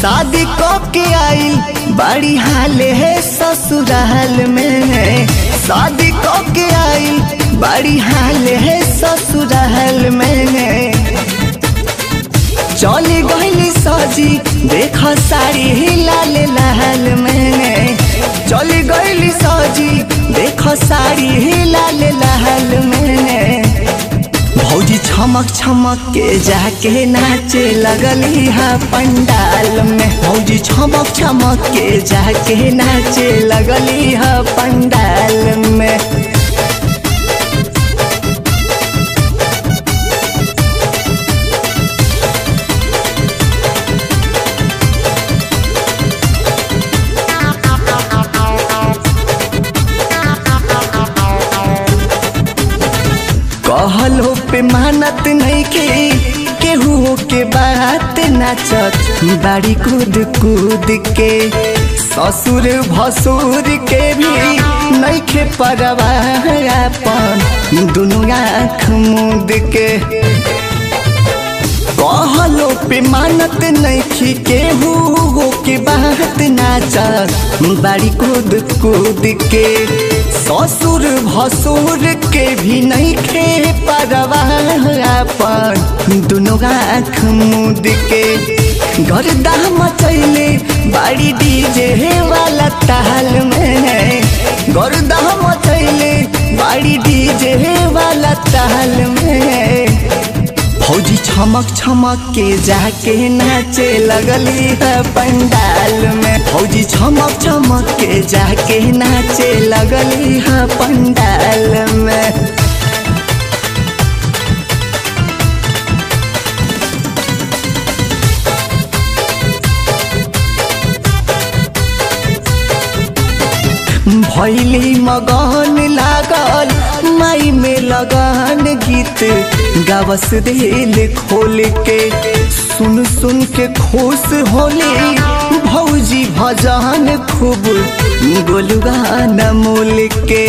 शादी कब के आइल बड़ी हाल है ससुराल में शादी कब के आइल बड़ी हाल है ससुराल में चली गईली सजी देख साड़ी लाल लाल में चली गईली सजी देख साड़ी लाल लाल में भौजी छमक छमक के जाके नाचे लगली हा पंडाल में भौजी छमक छमक के जाके नाचे लगली हा पंडाल में कहलो पे मानत नहीं के केहू के बात नाचत बाड़ी कूद कूद के ससुर भसुर के भी नहीं खे परवाहन दुनू आँख मूद के कहलो पे मानत नहीं केहू हो के बात नाचत बाड़ी कूद कूद के ससुर भसुर के भी नहीं खे परवाहन दुनू आँख मूद के गर्दा मचैले बाड़ी डीजे वाला ताल में गर्दा मचैले बाड़ी डीजे वाला ताल में फौजी छमक छमक के जाके नाचे लगली है पंडाल में फौजी छमक छमक के जाके नाचे लगली है पंडाल में भैली मगन लागल माई में लगन गीत गावस दिल खोल के सुन सुन के खुश होली भौजी भजन खूब गोलगान मोल के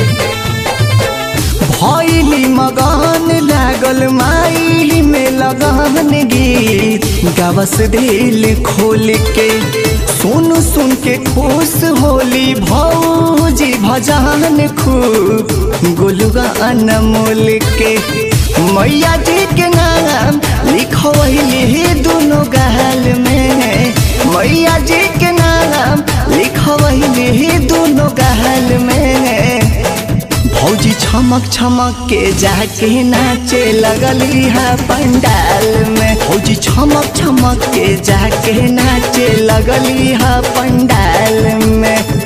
भैली मगन लागल माई में लगन गीत गावस दिल खोल के सुन सुन के खुश होली भौजी भजन खूब गोलुगान मोल के मैया जी के नाम लिखवैली दोनों गाल में मैया जी के नाम लिखवैली दोनों गाल में भौजी छमक छमक के जाके नाचे लगली है पंडाल में भौजी छमक छमक के जाके नाचे लगली है पंडाल में